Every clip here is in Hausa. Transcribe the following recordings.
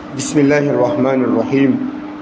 بسم الله الرحمن الرحيم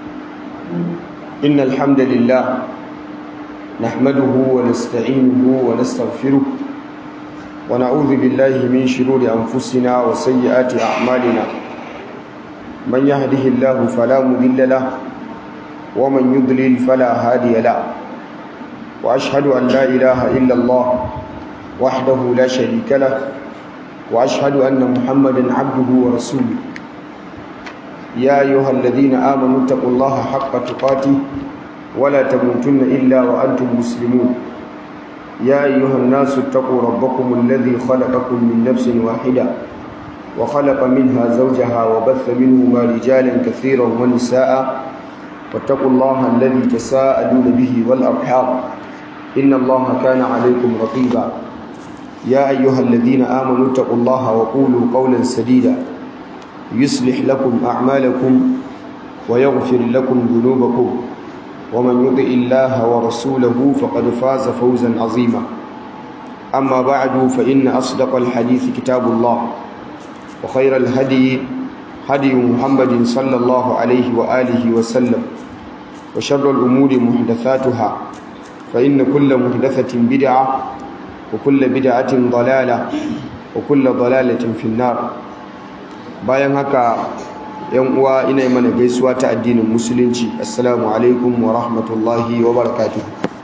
إن الحمد لله نحمده ونستعينه ونستغفره ونعوذ بالله من شرور أنفسنا وسيئات أعمالنا من يهده الله فلا مضل له ومن يضلل فلا هادي له وأشهد أن لا إله إلا الله وحده لا شريك له وأشهد أن محمدا عبده ورسوله يا أيها الذين آمنوا اتقوا الله حق تقاته ولا تموتن إلا وأنتم مسلمون يا أيها الناس اتقوا ربكم الذي خلقكم من نفس واحدة وخلق منها زوجها وبث منهما رجالا كثيرا ونساء واتقوا الله الذي تساءلون به والأرحام إن الله كان عليكم رقيبا يا أيها الذين آمنوا اتقوا الله وقولوا قولا سديدا يصلح لكم أعمالكم ويغفر لكم ذنوبكم ومن يطع الله ورسوله فقد فاز فوزا عظيما أما بعد فإن أصدق الحديث كتاب الله وخير الهدي هدي محمد صلى الله عليه وآله وسلم وشر الأمور محدثاتها فإن كل محدثة بدعة وكل بدعة ضلالة وكل ضلالة في النار bayan haka yan uwa ina yi mana gaisuwa ta addinin musulunci assalamu alaikum wa rahmatullahi wa barakatuh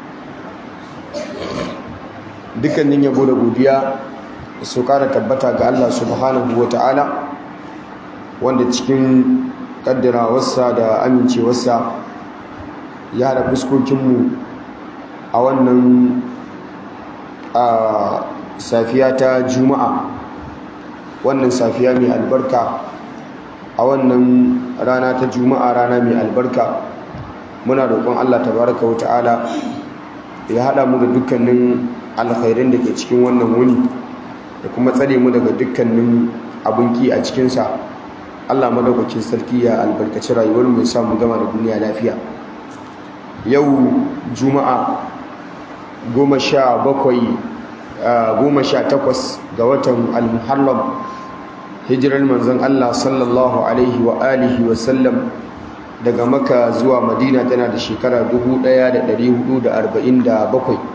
dukkanin yabo da godiya su kara tabbata ga Allah subhanahu wa ta'ala wanda cikin kaddarawarsa da amincewarsa ya haɗa fuskokinmu a wannan a safiya ta juma'a wannan safiya mai albarka a wannan rana ta juma'a rana mai albarka muna roƙon Allah tabaraka wa ta'ala ya haɗa mu da dukkanin alkhairin da ke cikin wannan wuni da kuma tsare mu daga dukkanin abinki a cikinsa Allah madaukakin sarki ya albarkaci rayuwar mu ya sa mu gama da duniya lafiya yau juma'a goma sha bakwai goma sha takwas ga watan al-muharram hijirar manzon Allah sallallahu alaihi wa alihi wa sallam daga maka zuwa madina tana da shekara 1447 da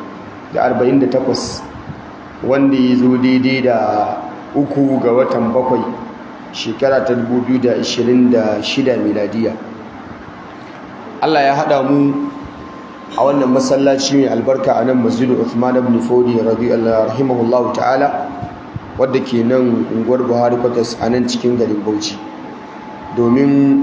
48 wanda ya zo daidai da uku ga watan bakwai shekara ta 2026 miladiya Allah ya haɗa mu a wannan masallaci mai albarka a nan masjidu Uthman ibn Fodi radiyallahu rahimahullahu ta'ala wadda ke nan unguwar Buhari Kwatas a nan cikin garin Bauchi domin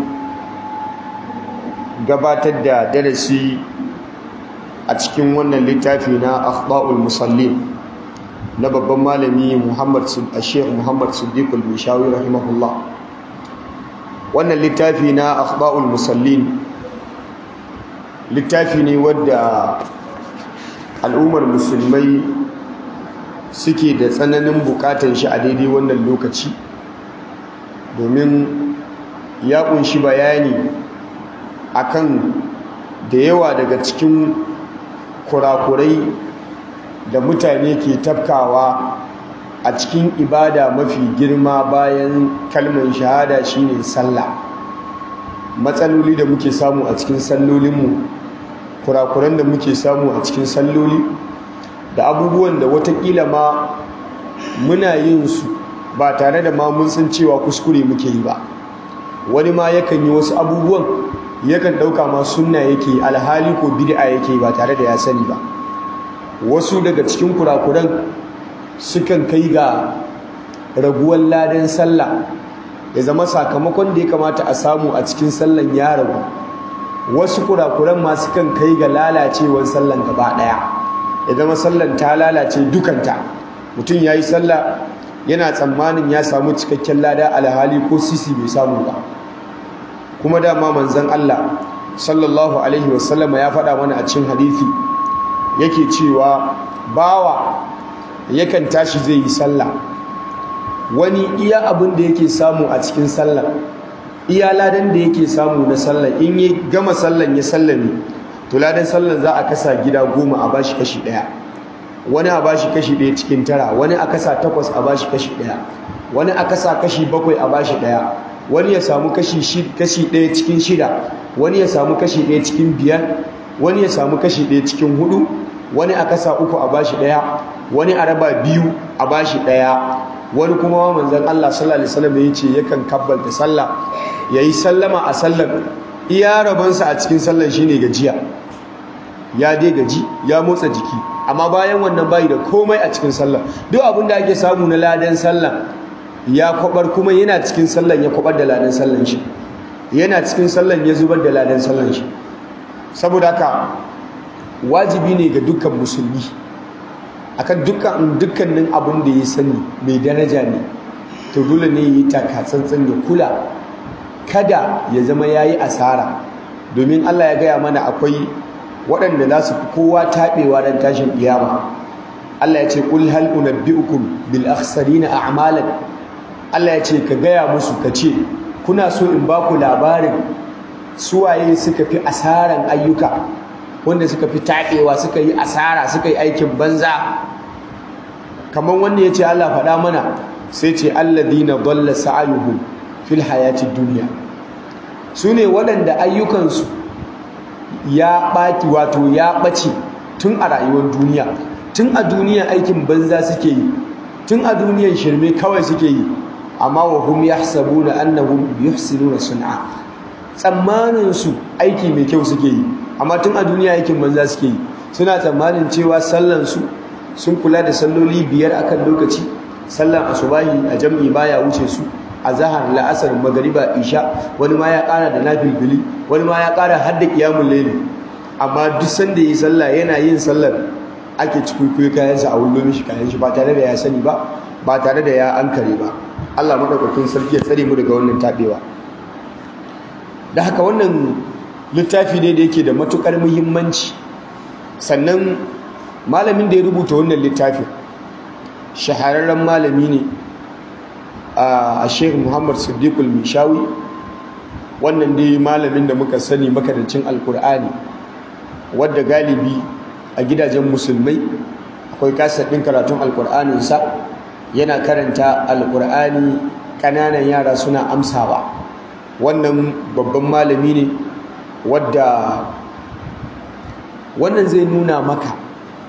gabatar da darasi a cikin wannan littafi na Akhta'ul Musallin na babban malami Muhammad Sheikh Muhammad Siddiq al-Mishawi rahimahullah wannan littafi na Akhta'ul Musallin littafi ne wadda al'ummar musulmai suke da tsananin bukatan shi a daidai wannan lokaci domin ya kunshi bayani akan da yawa daga cikin kurakurai da mutane ke tafkawa a cikin ibada mafi girma bayan kalmar shahada shine sallah matsaloli da muke samu a cikin sallolinmu kurakuran da muke samu a cikin salloli da abubuwan da watakila ma muna yin su ba tare da ma mun san cewa kuskure muke yi ba wani ma yakan yi wasu abubuwan yakan ɗauka ma sunna yake alhali ko bid'a yake ba tare da ya sani ba wasu daga cikin kurakuran sukan kai ga raguwar ladan sallah ya zama sakamakon da ya kamata a samu a cikin sallan ya ragu wasu kurakuran masu kan kai ga lalacewar sallan gaba daya ya zama sallan ta lalace dukanta mutum ya yi sallah yana tsammanin ya samu cikakken lada alhali ko sisi bai samu ba kuma dama manzan Allah sallallahu alaihi wasallama ya faɗa mana a cikin hadithi yake cewa bawa yakan tashi zai yi sallah wani iya abin da yake samu a cikin sallah iya ladan da yake samu na sallah in ya gama sallan ya sallame to ladan sallan za a kasa gida goma a bashi kashi daya wani a bashi kashi daya cikin tara wani a kasa takwas a bashi kashi daya wani a kasa kashi bakwai a bashi daya wani ya samu kashi kashi ɗaya cikin shida wani ya samu kashi ɗaya cikin biyar wani ya samu kashi ɗaya cikin hudu wani a kasa uku a bashi ɗaya wani a raba biyu a bashi ɗaya wani kuma manzon Allah sallallahu alaihi wasallam ya ce yakan kabbalta sallah yayi sallama a sallar iya rabansa a cikin sallar shine gajiya ya dai gaji ya motsa jiki amma bayan wannan bayi da komai a cikin sallar duk abin da ake samu na ladan sallar ya kwabar kuma yana cikin sallar ya kwabar da ladan sallar shi yana cikin sallar ya zubar da ladan sallar shi saboda haka wajibi ne ga dukkan musulmi akan dukkan dukkanin abin da ya sani mai daraja ne to dole ne yi taka tsantsan ya kula kada ya zama yayi asara domin Allah ya gaya mana akwai waɗanda za su fi kowa taɓewa don tashin ƙiyama Allah ya ce ƙul hal unabbi'ukum bil akhsarina a'malan Allah ya ce ka gaya musu ka ce kuna so in ba ku labarin suwaye suka fi asaran ayyuka wanda suka fi taɓewa suka yi asara suka yi aikin banza kamar wanda ya ce Allah faɗa mana sai ce alladhina dalla sa'ayuhum fil hayatid dunya su ne waɗanda ayyukansu ya ɓaki wato ya ɓace tun a rayuwar duniya tun a duniya aikin banza suke yi tun a duniyar shirme kawai suke yi amma wa hum yahsabuna annahum yuhsinuna sun'a tsammanin su aiki mai kyau suke yi amma tun a duniya aikin banza suke yi suna tsammanin cewa sallan su sun kula da salloli biyar akan lokaci sallan asubahi a jam'i baya wuce su a zahar la'asar magariba isha wani ma ya kara da nafilfili wani ma ya kara har da kiyamun laili amma duk sanda yi sallah yana yin sallar ake cikuikuyi kayansa a wullo mishi kayan shi ba tare da ya sani ba ba tare da ya ankare ba Allah madaukakin sarki ya tsare mu daga wannan tabewa da haka wannan littafi ne da yake da matukar muhimmanci sannan malamin da ya rubuta wannan littafin shahararren malami ne a sheikh muhammad siddiqul mishawi wannan dai malamin da muka sani makarancin alkur'ani wadda galibi a gidajen musulmai akwai kasar ɗin karatun alkur'aninsa yana karanta alkur'ani ƙananan yara suna amsawa wannan babban malami ne wadda wannan zai nuna maka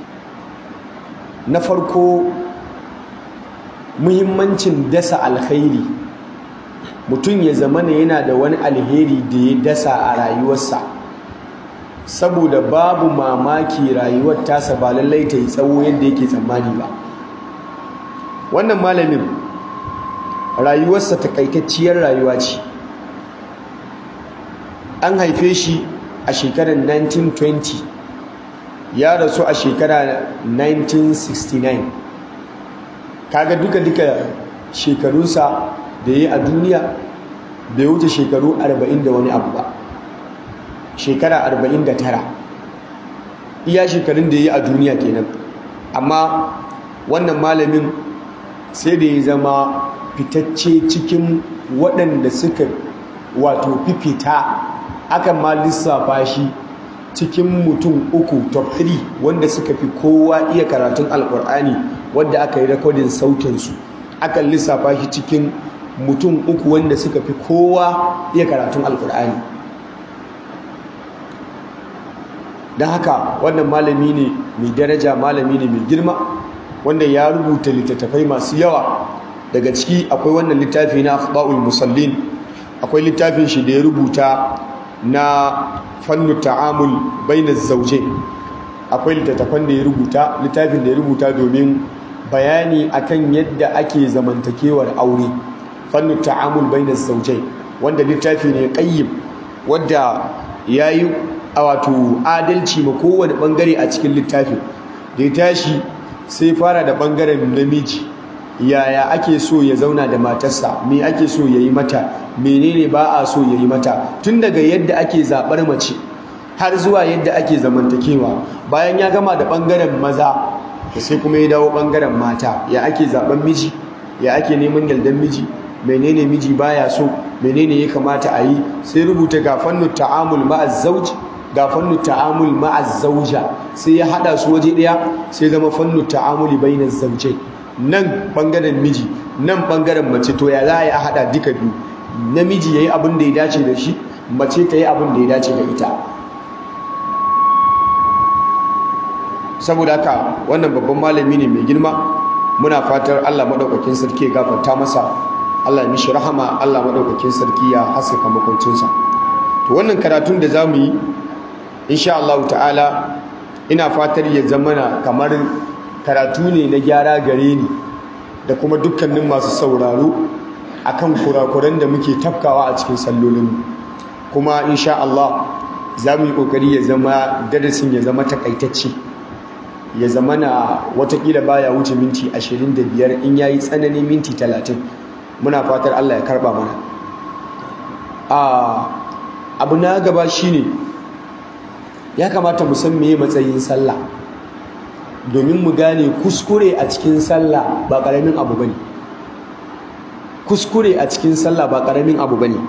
na farko muhimmancin dasa alkhairi mutum ya zama ne yana da wani alheri da ya dasa a rayuwarsa saboda babu mamaki rayuwar tasa ba lallai ta yi tsawo yadda yake tsammani ba wannan malamin rayuwarsa takaitacciyar rayuwa ce an haife shi a shekarar 1920 ya rasu a shekarar 1969 kaga duka-duka shekarunsa da ya yi a duniya bai wuce shekaru 40 da wani abu ba shekara 49 iya shekarun da ya yi a duniya kenan amma wannan malamin sai da ya zama fitacce cikin waɗanda suka wato fifita akan ma lissafa shi cikin mutum uku top 3 wanda suka fi kowa iya karatun alkur'ani wadda aka yi rekodin sautinsu akan lissafa shi cikin mutum uku wanda suka fi kowa iya karatun alkur'ani don haka wannan malami ne mai daraja malami ne mai girma wanda ya rubuta littattafai masu yawa daga ciki akwai wannan littafi na akhbaul musallin akwai littafin shi da ya rubuta na fannu ta'amul bainaz zawjain akwai littattafan da ya rubuta littafin da ya rubuta domin bayani akan yadda ake zamantakewar aure fannu ta'amul bainaz zawjain wanda littafi ne qayyim wanda yayi a wato adalci ma kowane bangare a cikin littafin da ya tashi sai fara da bangaren namiji yaya ake so ya zauna da matarsa me ake so ya yi mata menene ba a so ya yi mata tun daga yadda ake zaɓar mace har zuwa yadda ake zamantakewa bayan ya gama da ɓangaren maza da sai kuma ya dawo ɓangaren mata ya ake zaɓen miji ya ake neman yaldan miji menene miji baya so menene ya kamata a yi sai rubuta ga fannin ta'amul ma'az zauj ga fannin ta'amul ma'az zauja sai ya hada su waje daya sai zama fannin ta'amuli bainaz zaujai nan bangaren miji nan bangaren mace to ya za a hada duka biyu namiji yayi abin da ya dace da shi mace ta yi abin da ya dace da ita saboda haka wannan babban malami ne mai girma muna fatar Allah madaukakin sarki ya gafarta masa Allah ya mishi rahama Allah madaukakin sarki ya haskaka makoncinsa to wannan karatun da zamu yi insha Allah ta'ala ina fatar ya zamana kamar karatu ne na gyara gare ni da kuma dukkanin masu sauraro akan kurakuran da muke tafkawa a cikin sallolin kuma insha Allah za mu yi kokari ya zama darasin ya zama takaitacce ya zama na watakila baya wuce minti 25 in yayi tsanani minti 30 muna fatar Allah ya karba mana a abu na gaba shine ya kamata mu san meye matsayin sallah domin mu gane kuskure a cikin sallah ba karamin abu bane kuskure a cikin sallah ba karamin abu bane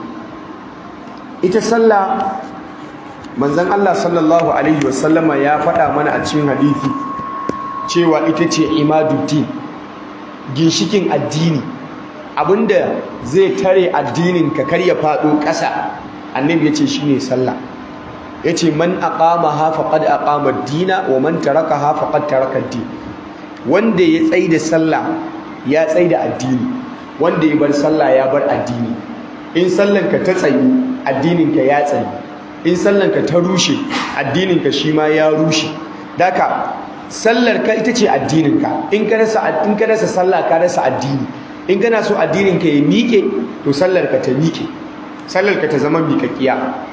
ita sallah manzon Allah sallallahu alaihi wasallama ya faɗa mana a cikin hadisi cewa ita ce imaduddin ginshikin addini abinda zai tare addinin ka kar ya faɗo ƙasa annabi ya ce shine sallah ya ce man aqama ha faqad aqama ad-dina wa man taraka ha faqad taraka ad-din wanda ya tsai da sallah ya tsai da addini wanda ya bar sallah ya bar addini in sallanka ta tsayi addininka ya tsayi in sallanka ta rushe addininka shi ma ya rushe daka sallarka ita ce addininka in ka rasa in ka rasa sallah ka rasa addini in kana so addininka ya miƙe to sallarka ta miƙe sallarka ta zama miƙaƙiya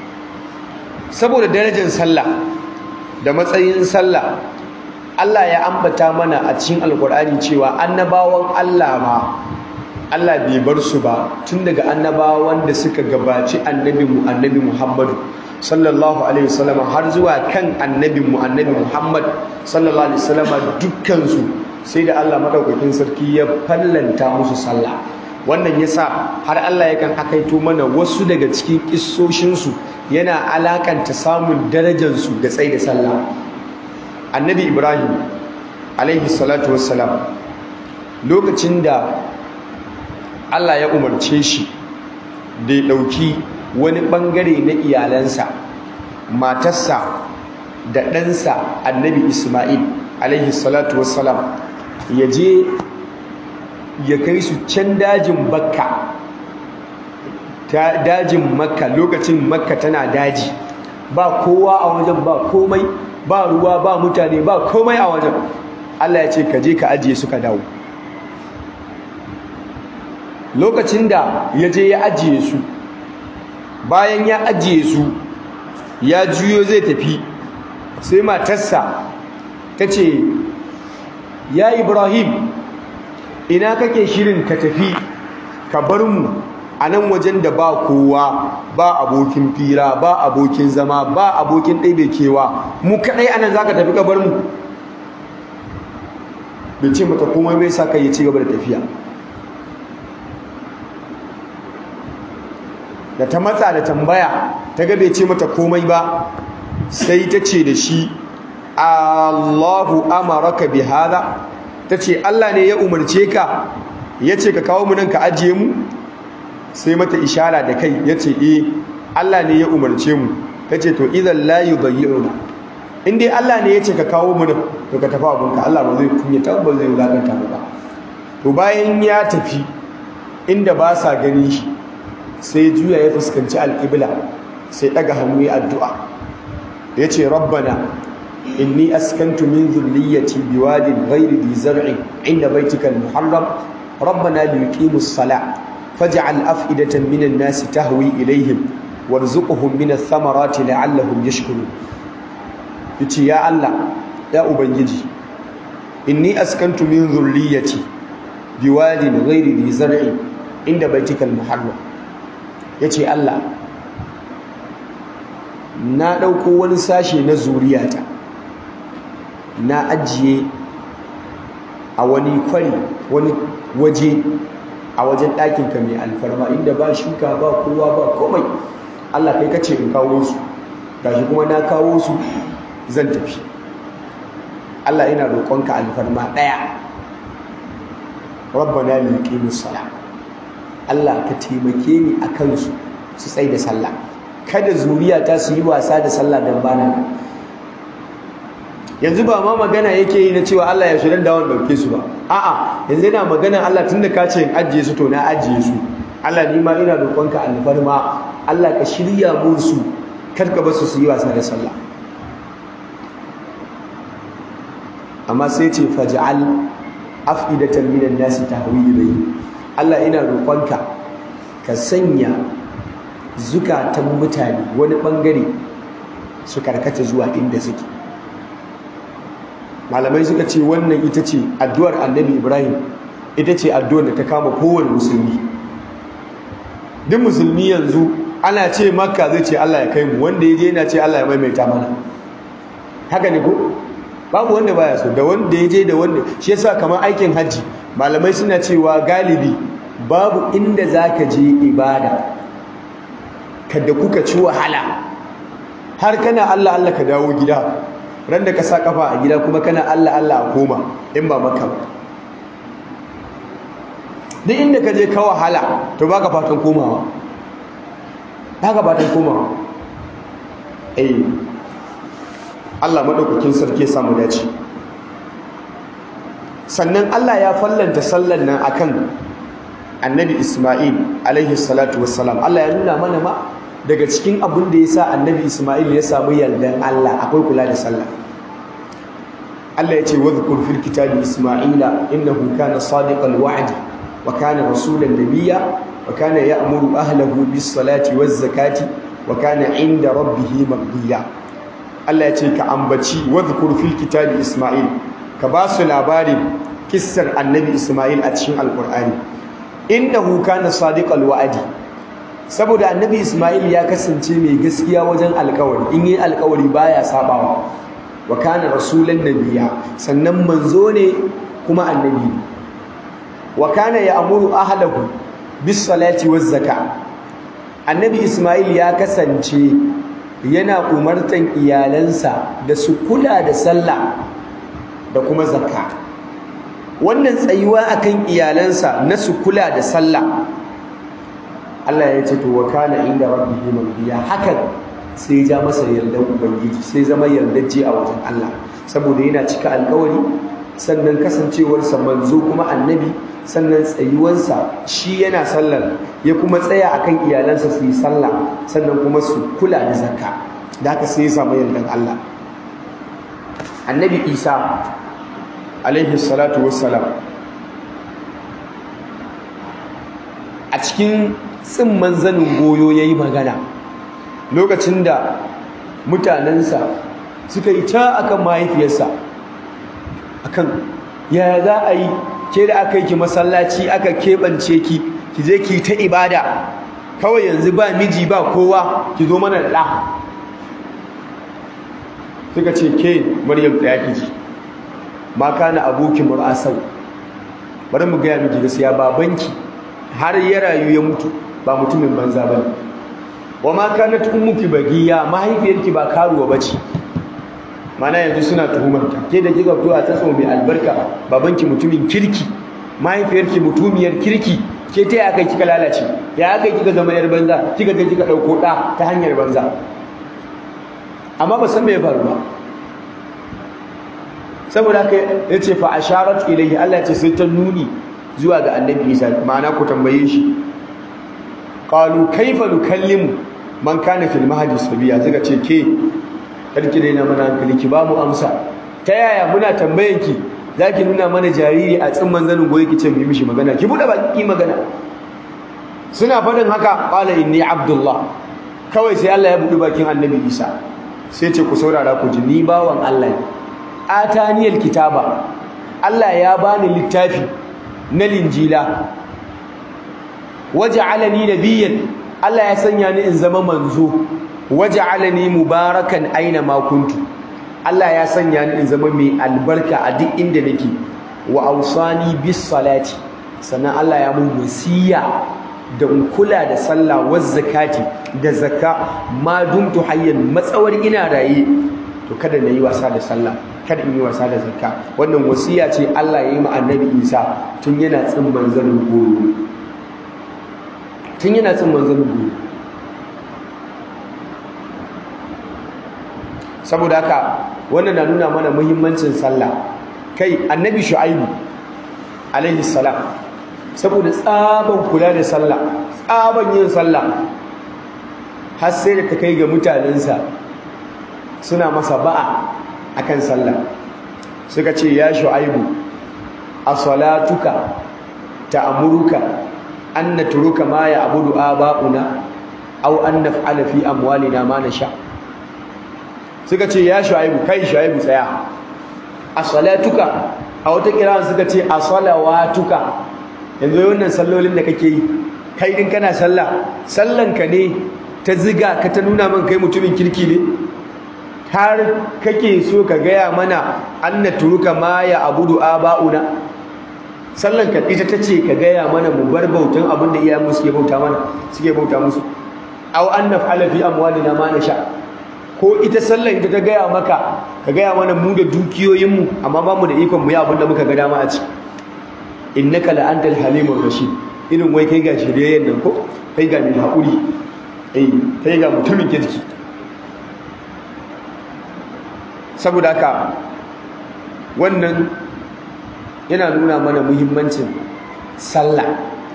saboda darajar sallah da matsayin sallah Allah ya ambata mana a cikin alkur'ani cewa annabawan Allah ma Allah bai bar su ba tun daga annabawan da suka gabaci annabi mu annabi Muhammadu sallallahu alaihi wasallam har zuwa kan annabi mu annabi Muhammad sallallahu alaihi wasallam dukkan su sai da Allah madaukakin sarki ya fallanta musu sallah wannan yasa har Allah yakan akaito mana wasu daga cikin kissoshin su yana alakanta samun darajar su da tsayi da sallah annabi Ibrahim alaihi salatu wassalam lokacin da Allah ya umarce shi da ya ɗauki wani ɓangare na iyalansa matarsa da ɗansa annabi Ismail alaihi salatu wassalam ya je ya kai su can dajin bakka ta dajin makka lokacin makka tana daji ba kowa a wajen ba komai ba ruwa ba mutane ba komai a wajen Allah ya ce ka je ka ajiye suka dawo lokacin da ya je ya ajiye su bayan ya ajiye su ya juyo zai tafi sai matarsa ta ce ya ibrahim ina kake shirin ka tafi ka bar mu a nan wajen da ba kowa ba abokin fira ba abokin zama ba abokin ɗaibe kewa mu kaɗai anan za ka tafi ka bar mu bai ce mata komai bai sa ka yi ci gaba da tafiya da ta matsa da tambaya ta ga bai ce mata komai ba sai ta ce da shi Allahu amaraka bi hada ta ce Allah ne ya umarce ka ya ce ka kawo mu nan ka ajiye mu sai mata ishara da kai ya ce eh Allah ne ya umarce mu ta ce to idan la yudayyuna in dai Allah ne ya ce ka kawo mu nan to ka tafi abunka Allah ba zai kunyata ba zai wulakanta mu ba to bayan ya tafi inda ba sa ganin shi sai juya ya fuskanci alƙibla sai ɗaga hannu ya addu'a ya ce rabbana inni askantu min zurriyyati biwadin ghairi dhi zar'in inda baitika al-muharram rabbana liqimu as-salah faj'al af'idatan minan nasi tahwi ilayhim warzuqhum min ath-thamarati la'allahum yashkurun yace ya Allah ya ubangiji inni askantu min zurriyyati biwadin ghairi dhi zar'in inda baitika al-muharram ya ce Allah na ɗauko wani sashe na zuriyata na ajiye a wani kwari wani waje a wajen ɗakinka mai alfarma inda ba shuka ba kowa ba komai Allah kai kace in kawo su gashi kuma na kawo su zan tafi Allah ina roƙonka alfarma ɗaya rabbana liqimus salam Allah ka taimake ni a kansu su tsaye da sallah kada zuriya ta su yi wasa da sallah dan bana yanzu ba ma magana yake yi na cewa Allah ya shirin dawon dauke su ba a'a yanzu yana magana Allah tunda ka ce in ajiye su to na ajiye su Allah ni ma ina roƙonka alfarma Allah ka shirya mun su kar ka basu su yi wasa da sallah amma sai ce faj'al afidatan minan nasi tahwi ilayhi Allah ina roƙonka ka sanya zukatan mutane wani bangare su karkata zuwa inda suke malamai suka ce wannan ita ce addu'ar annabi ibrahim ita ce addu'ar da ta kama kowane musulmi duk musulmi yanzu ana ce makka zai ce allah ya kai mu wanda ya je yana ce allah ya maimaita mana haka ne ko babu wanda baya so da wanda ya je da wanda shi yasa kamar aikin hajji malamai suna cewa galibi babu inda za ka je ibada kada kuka ci wahala har kana allah allah ka dawo gida ran da ka sa kafa a gida kuma kana Allah Allah a koma in ba maka ba duk inda ka je ka wahala to baka fatan komawa baka fatan komawa eh Allah madaukakin sarki ya samu dace sannan Allah ya fallanta sallan nan akan Annabi Isma'il alaihi salatu wassalam Allah ya nuna mana ma daga cikin abin da ya sa annabi Ismail ya samu yardan Allah akwai kula da sallah Allah ya ce wa dhkur fil kitabi Ismaila innahu kana sadiqal wa'd wa kana rasulan nabiyya wa kana ya'muru ahlahu bis salati waz zakati wa kana 'inda rabbih mardiya Allah ya ce ka ambaci wa dhkur fil kitabi Ismail ka ba su labarin kissar annabi Ismail a cikin alqur'ani innahu kana sadiqal wa'di saboda annabi Ismail ya kasance mai gaskiya wajen alkawari in yi alkawari baya sabawa wa kana rasulan nabiyya sannan manzo ne kuma annabi wa kana ya'muru ahlahu bis salati waz zaka annabi Ismail ya kasance yana umartan iyalansa da su kula da sallah da kuma zakka wannan tsayuwa akan iyalansa na su kula da sallah Allah ya ce to wa kana inda rabbihi mardiya hakan sai ja masa yardan ubangiji sai zama yardaje a wajen Allah saboda yana cika alkawari sannan kasancewarsa manzo kuma annabi sannan tsayuwansa shi yana sallar ya kuma tsaya akan iyalansa su yi sallah sannan kuma su kula da zakka da haka sai ya samu yardan Allah annabi Isa alaihi salatu wassalam a cikin tsimman zanin goyo ya yi magana lokacin da mutanensa suka yi ta akan mahaifiyarsa akan yaya za a yi ke da aka yi ki masallaci aka keɓance ki ki je ki ta ibada kawai yanzu ba miji ba kowa ki zo mana da ɗa suka ce ke maryam ɗaya ki ji ma kana aboki mur'asau bari mu gaya miki gaskiya babanki har ya rayu ya mutu ba mutumin banza ba ne wa ma kanat ummuki bagiya mahaifiyarki ba karuwa bace mana yanzu suna tuhumarta ke da kika fito a tsatso mai albarka babanki mutumin kirki mahaifiyarki mutumiyar kirki ke ta ya kai kika lalace ya kai kika zama yar banza kika je kika dauko da ta hanyar banza amma ba san me ya faru ba saboda haka yace fa asharat ilayhi Allah ya ce sai ta nuni zuwa ga annabi Isa ma'ana ku tambaye shi qalu kaifa nukallimu man kana fil mahdi sabiya zaka ce ke karki dai na mana hankali ki ba mu amsa ta yaya muna tambayan ki zaki nuna mana jariri a tsimman zanin goyi ki ce mu yi mishi magana ki bude baki magana suna fadin haka qala inni abdullah kawai sai Allah ya bude bakin annabi Isa sai ce ku saurara ku ji ni bawan Allah ne ataniyal kitaba Allah ya bani littafi na linjila waja'alani nabiyyan Allah ya sanya ni in zama manzo waja'alani mubarakan aina ma kuntu Allah ya sanya ni in zama mai albarka a duk inda nake wa awsani bis salati sannan Allah ya mun wasiya da in kula da sallah wa zakati da zakka ma dumtu hayyan matsawar ina raye to kada na yi wasa da sallah kada in yi wasa da zakka wannan wasiya ce Allah ya yi ma annabi Isa tun yana tsimman zanin goro tun yana tsin manzon gobe saboda haka wannan na nuna mana muhimmancin sallah kai annabi shu'aibu alaihi salam saboda tsaban kula da sallah tsaban yin sallah har sai da ta kai ga mutanensa suna masa ba'a akan sallah suka ce ya shu'aibu a salatuka ta'amuruka an natruka ma ya'budu aba'una aw an naf'ala fi amwalina ma nasha suka ce ya shu'aibu kai shu'aibu tsaya a salatuka a wata kiran suka ce a salawatuka yanzu wannan sallolin da kake yi kai din kana sallah sallanka ne ta ziga ka ta nuna min kai mutumin kirki ne har kake so ka gaya mana anna turuka ma ya abudu aba'una sallan ka ita tace ka gaya mana mu bar bautan abin da iyayenmu suke bauta mana suke bauta musu aw an naf'ala fi amwalina ma nasha ko ita sallan ita ta gaya maka ka gaya mana mu da dukiyoyinmu amma ba mu da ikon mu yi abin da muka ga dama a ciki innaka la antal halimur rashid irin wai kai ga shiriyayyen nan ko kai ga mai haƙuri eh kai ga mutumin kirki saboda haka wannan yana nuna mana muhimmancin sallah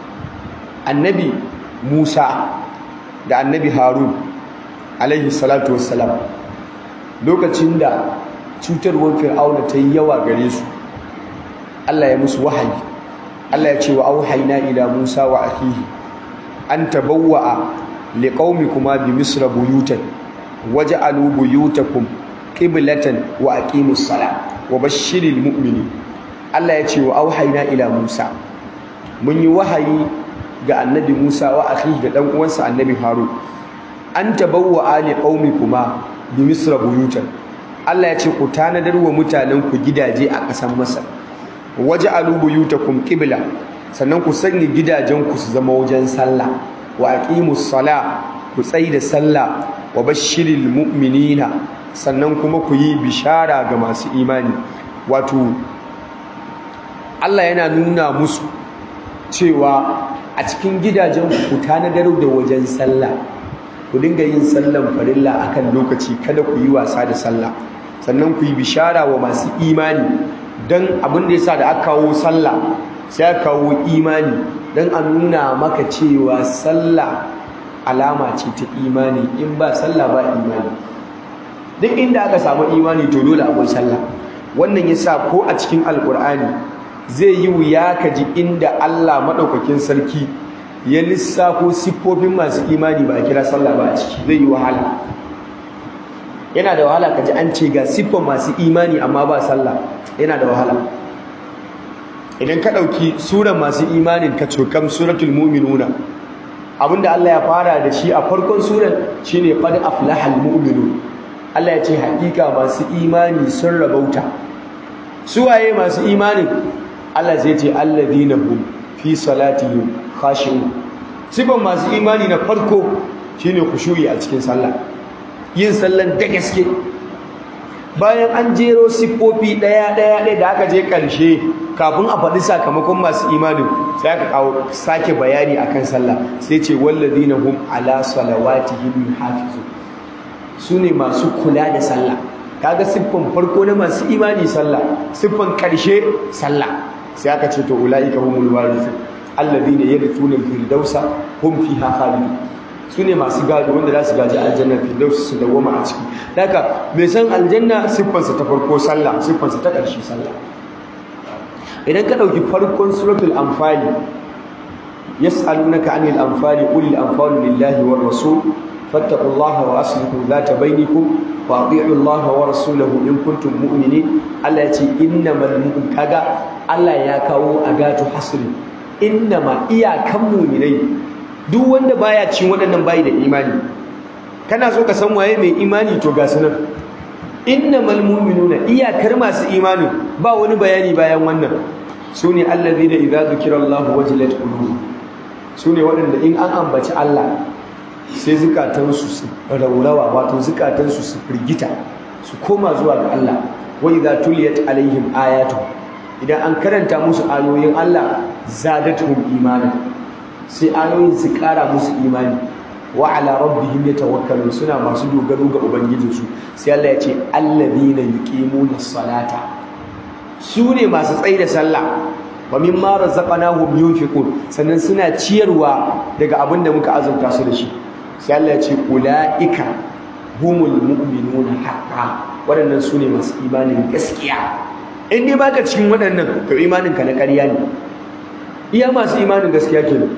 annabi Musa da annabi Harun alaihi salatu wassalam lokacin da cutarwar fir'auna ta yi yawa gare su Allah ya musu wahayi Allah ya ce wa auhayna ila Musa wa akhihi an tabawwa'a liqaumikuma bi misra buyutan waj'alu buyutakum qiblatan wa aqimus sala wa bashshiril mu'minin Allah ya ce wa auhayna ila Musa mun yi wahayi ga annabi Musa wa akhihi da dan uwansa annabi Harun an tabawwa ali qaumikuma bi misra buyutan Allah ya ce ku tanadar wa mutanen ku gidaje a ƙasar Masar waj'alu buyutakum qibla sannan ku sanya gidajen ku su zama wajen sallah wa aqimus sala ku tsaida sallah wa bashiril mu'minina sannan kuma ku yi bishara ga masu imani wato Allah yana nuna musu cewa a cikin gidajen ku tanadar da wajen sallah ku dinga yin sallan farilla akan lokaci kada ku yi wasa da sallah sannan ku yi bishara wa masu imani don abin da yasa da aka kawo sallah sai aka kawo imani don a nuna maka cewa sallah alama ce ta imani in ba sallah ba imani duk inda aka samu imani to dole akwai sallah wannan yasa ko a cikin alkur'ani zai yi wuya ka ji inda Allah maɗaukakin sarki ya lissafo siffofin masu imani ba a kira sallah ba a ciki zai yi wahala yana da wahala ka ji an ce ga siffon masu imani amma ba sallah yana da wahala idan ka ɗauki suran masu imanin ka cokam suratul mu'minuna abinda Allah ya fara da shi a farkon suran shine qad aflahal mu'minun Allah ya ce hakika masu imani sun rabauta suwaye masu imanin Allah zai ce alladhina hum fi salatihim khashi'un sifan masu imani na farko shine khushu'i a cikin sallah yin sallan da gaske bayan an jero siffofi daya daya ɗaya da aka je ƙarshe kafin a faɗi sakamakon masu imanin sai aka kawo sake bayani akan sallah sai ce walladhina hum ala salawatihim yuhafizun sune masu kula da sallah kaga siffan farko na masu imani sallah siffan ƙarshe sallah sai aka ce to ulaika humul warithun alladhina yarithuna al-firdausa hum fiha khalidun sune masu gado wanda za su gaji aljanna firdaus su dawoma a ciki haka mai san aljanna siffansa ta farko sallah siffansa ta ƙarshe sallah idan ka ɗauki farkon suratul anfali yas'alunaka anil anfali qul al anfalu lillahi war rasul fattaqullaha wa aslihu dhata bainakum wa ati'u Allah wa rasulahu in kuntum mu'minin Allah ya ce innamal mu'min kaga Allah ya kawo agatu hasri innama iyakan mu'minai duk wanda baya cin waɗannan bayi da imani kana so ka san waye mai imani to ga sunan innamal mu'minuna iyakar masu imani ba wani bayani bayan wannan sune allazina idza zukirallahu wajilat qulubuhum sune waɗanda in an ambaci Allah sai zukatansu su raurawa wato zukatansu su firgita su koma zuwa ga Allah wa idza tuliyat alaihim ayatu idan an karanta musu ayoyin Allah zadatuhum imanan sai ayoyin su ƙara musu imani wa ala rabbihim yatawakkalun suna masu dogaro ga ubangijinsu sai Allah ya ce alladhina yuqimuna salata su ne masu tsayi da sallah wa mimma razaqnahum yunfiqun sannan suna ciyarwa daga abin da muka azurta su da shi sai Allah ya ce ulaika humul mu'minuna haqqan waɗannan su ne masu imanin gaskiya in dai baka cikin waɗannan to imanin ka na ƙarya ne iya masu imanin gaskiya kenan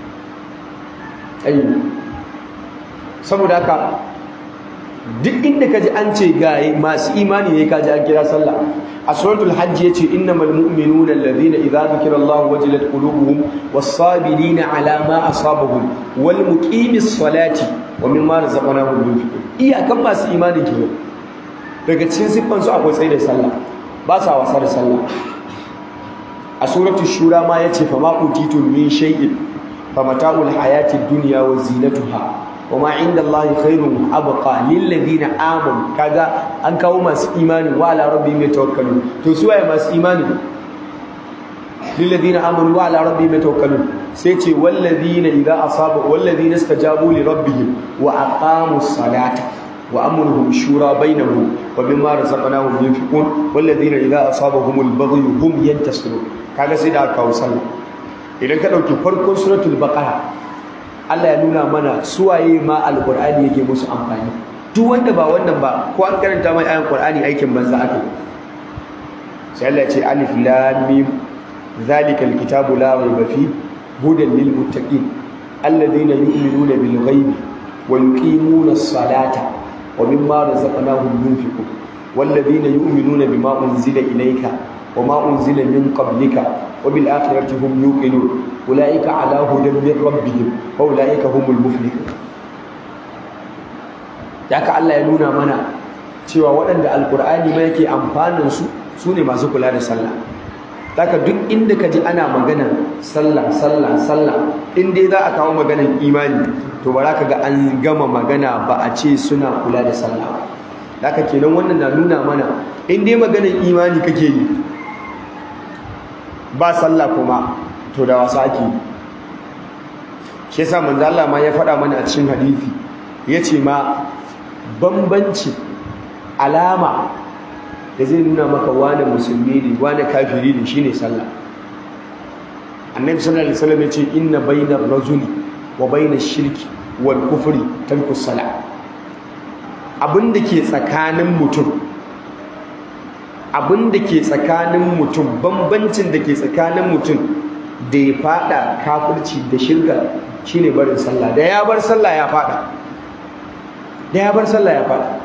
ayi saboda haka duk inda ka ji an ce ga masu imani ne ka ji an kira sallah a suratul hajj yace innamal mu'minuna alladhina idza dhukira Allahu wajilat qulubuhum was-sabirina ala ma asabahum wal muqimis salati wa mimma razaqnahum yunfiqun iyakan masu imani kenan daga cikin siffan su akwai tsaye da sallah ba sa wasa da sallah a suratul shura ma yace fa ma utitum min shay'in fa mata'ul hayatid dunya wa zinatuha wama inda Allah khairun abqa lil ladina amanu kaga an kawo masu imani wa ala rabbihim yatawakkalun to su waye masu imani lil ladina amanu wa ala rabbihim yatawakkalun sai ce wal ladina idza asaba wal ladina istajabu li rabbihim wa aqamus salata wa amruhum shura bainahum wa mimma razaqnahum yunfiqun wal ladina idza asabahumul baghyu hum yantasirun kaga sai da kawo sallah idan ka dauki farkon suratul baqara Allah ya nuna mana suwaye ma alqur'ani yake musu amfani duk wanda ba wannan ba ko an karanta mai ayan qur'ani aikin banza ake sai Allah ya ce alif lam mim zalika alkitabu la rayba fi hudan lil muttaqin alladhina yu'minuna bil ghaibi wa yuqimuna as-salata wa mimma razaqnahum yunfiqun walladhina yu'minuna bima unzila ilayka وما أنزل من قبلك وبالآخرة هم يوقنون أولئك على هدى من ربهم وأولئك هم المفلحون yaka Allah ya nuna mana cewa waɗanda alkur'ani ma yake amfanin su su ne masu kula da sallah taka duk inda ka ji ana magana sallah sallah sallah in dai za a kawo maganan imani to ba za ka ga an gama magana ba a ce suna kula da sallah haka kenan wannan na nuna mana in dai maganan imani kake yi ba sallah kuma to da wasa ake shi yasa manzo Allah ma ya faɗa mana a cikin hadisi yace ma bambanci alama da zai nuna maka wane musulmi ne wane kafiri ne shine sallah annabi sallallahu alaihi wasallam yace inna bainar rajuli wa bainash shirki wal kufri tarku salah abinda ke tsakanin mutum abin da ke tsakanin mutum bambancin da ke tsakanin mutum da ya fada kafirci da shirka shine barin sallah da ya bar sallah ya fada da ya bar sallah ya fada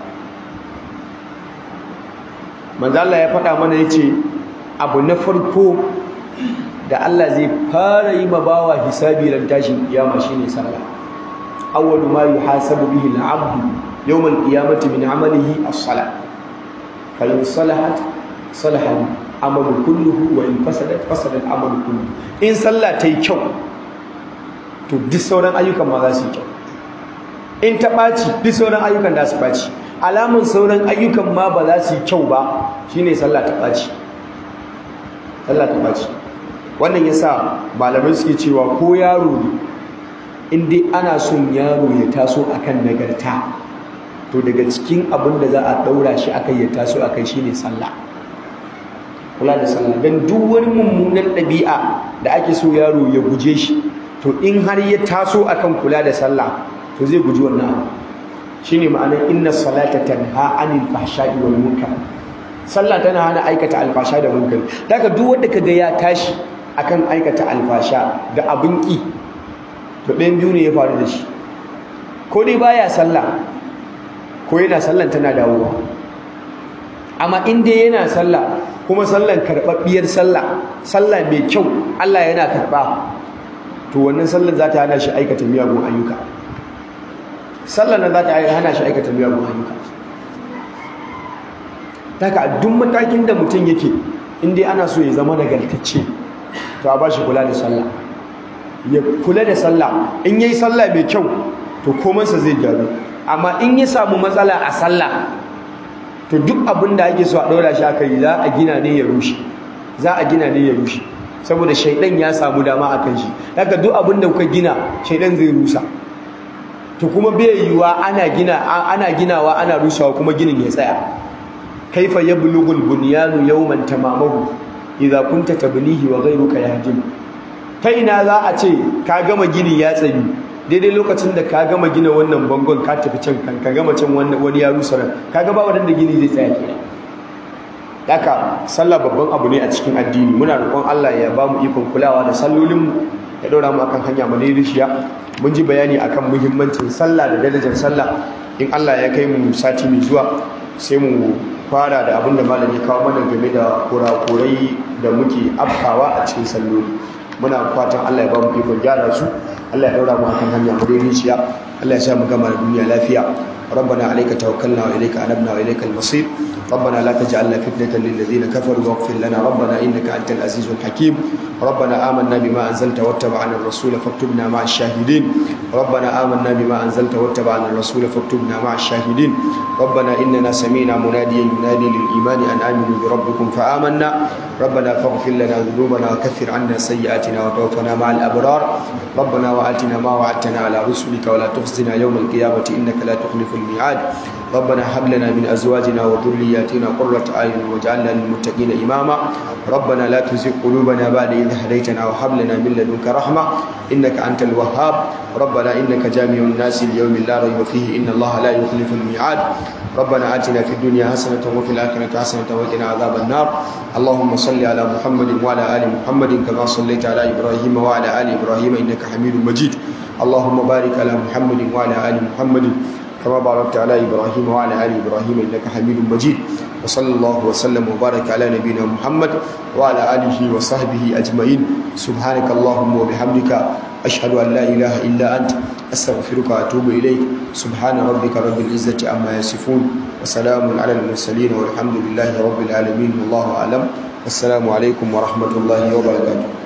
manzo Allah ya fada mana yace abu na farko da Allah zai fara yi ma bawa hisabi ran tashin kiyama shine sallah awwalu ma yuhasabu bihi al-'abdu yawm al-qiyamati min 'amalihi as-salah fa in salahat salaha amalu kulluhu wa in fasadat fasada amalu kulluhu in sallah ta yi kyau to duk sauran ayyukan ma za su yi kyau in ta ɓaci duk sauran ayyukan da su ɓaci alamun sauran ayyukan ma ba za su yi kyau ba shine sallah ta ɓaci sallah ta ɓaci wannan yasa malamai suke cewa ko yaro ne in dai ana son yaro ya taso akan nagarta to daga cikin abin da za a ɗaura shi akai ya taso akai shine sallah kula da sallah dan duk wani mummunan ɗabi'a da ake so yaro ya guje shi to in har ya taso akan kula da sallah to zai guji wannan abu shine ma'anar inna salata tanha anil fahsha'i wal munkar sallah tana hana aikata alfasha da munkar daga duk wanda kaga ya tashi akan aikata alfasha da abin ki to ɗayan biyu ne ya faru da shi ko dai baya sallah ko yana sallan tana dawowa amma in dai yana sallah kuma sallan karɓaɓɓiyar sallah sallah mai kyau Allah yana karɓa to wannan sallan za ta hana shi aikata miyagun ayyuka sallan nan za ta hana shi aikata miyagun ayyuka daga duk matakin da mutum yake in dai ana so ya zama nagartacce to a ba shi kula da sallah ya kula da sallah in yayi sallah mai kyau to komansa zai gyaru amma in ya samu matsala a sallah to duk abin da ake so a ɗaura shi aka yi za a gina ne ya rushe za a gina ne ya rushe saboda shaidan ya samu dama akan shi haka duk abin da kuka gina shaidan zai rusa to kuma bai yiwa ana gina ana ginawa ana rusawa kuma ginin ya tsaya kaifa yablughul bunyanu yawman tamamahu idza kunta tabnihi wa ghayruka yahdim ta ina za a ce ka gama gini ya tsayi daidai lokacin da ka gama gina wannan bangon ka tafi can kan ka gama can wani ya rusa nan kaga ba wadanda gini zai tsaya kenan haka sallah babban abu ne a cikin addini muna roƙon Allah ya ba mu ikon kulawa da sallolinmu ya ɗora mu akan hanya madaidaiciya mun ji bayani akan muhimmancin sallah da darajar sallah in Allah ya kai mu sati mai zuwa sai mu fara da abin da malam ya kawo mana game da kurakurai da muke afkawa a cikin salloli muna fatan Allah ya ba mu ikon gyara su Allah ya ɗora mu akan hanya madaidaiciya Allah ya sa mu gama da duniya lafiya ربنا عليك توكلنا وإليك أنبنا وإليك المصير ربنا لا تجعلنا فتنة للذين كفروا واغفر لنا ربنا إنك أنت العزيز الحكيم ربنا آمنا بما أنزلت واتبعنا الرسول فاكتبنا مع الشاهدين ربنا آمنا بما أنزلت واتبعنا الرسول فاكتبنا مع الشاهدين ربنا إننا سمينا مناديا ينادي للإيمان أن آمنوا بربكم فآمنا ربنا فاغفر لنا ذنوبنا وكفر عنا سيئاتنا وتوفنا مع الأبرار ربنا وآتنا ما وعدتنا على رسلك ولا تخزنا يوم القيامة إنك لا تخلف الميعاد ربنا هب لنا من أزواجنا وذرياتنا قرة أعين واجعلنا للمتقين إماما ربنا لا تزغ قلوبنا بعد إذ هديتنا وهب لنا من لدنك رحمة إنك أنت الوهاب ربنا إنك جامع الناس اليوم لا ريب فيه إن الله لا يخلف الميعاد ربنا آتنا في الدنيا حسنة وفي الآخرة حسنة وقنا عذاب النار اللهم صل على محمد وعلى آل محمد كما صليت على إبراهيم وعلى آل إبراهيم إنك حميد مجيد اللهم بارك على محمد وعلى آل محمد كما باركت على إبراهيم وعلى آل إبراهيم إنك حميد مجيد وصلى الله وسلم وبارك على نبينا محمد وعلى آله وصحبه أجمعين سبحانك اللهم وبحمدك أشهد أن لا إله إلا أنت أستغفرك وأتوب إليك سبحان ربك رب العزة عما يصفون وسلام على المرسلين والحمد لله رب العالمين والله أعلم والسلام عليكم ورحمة الله وبركاته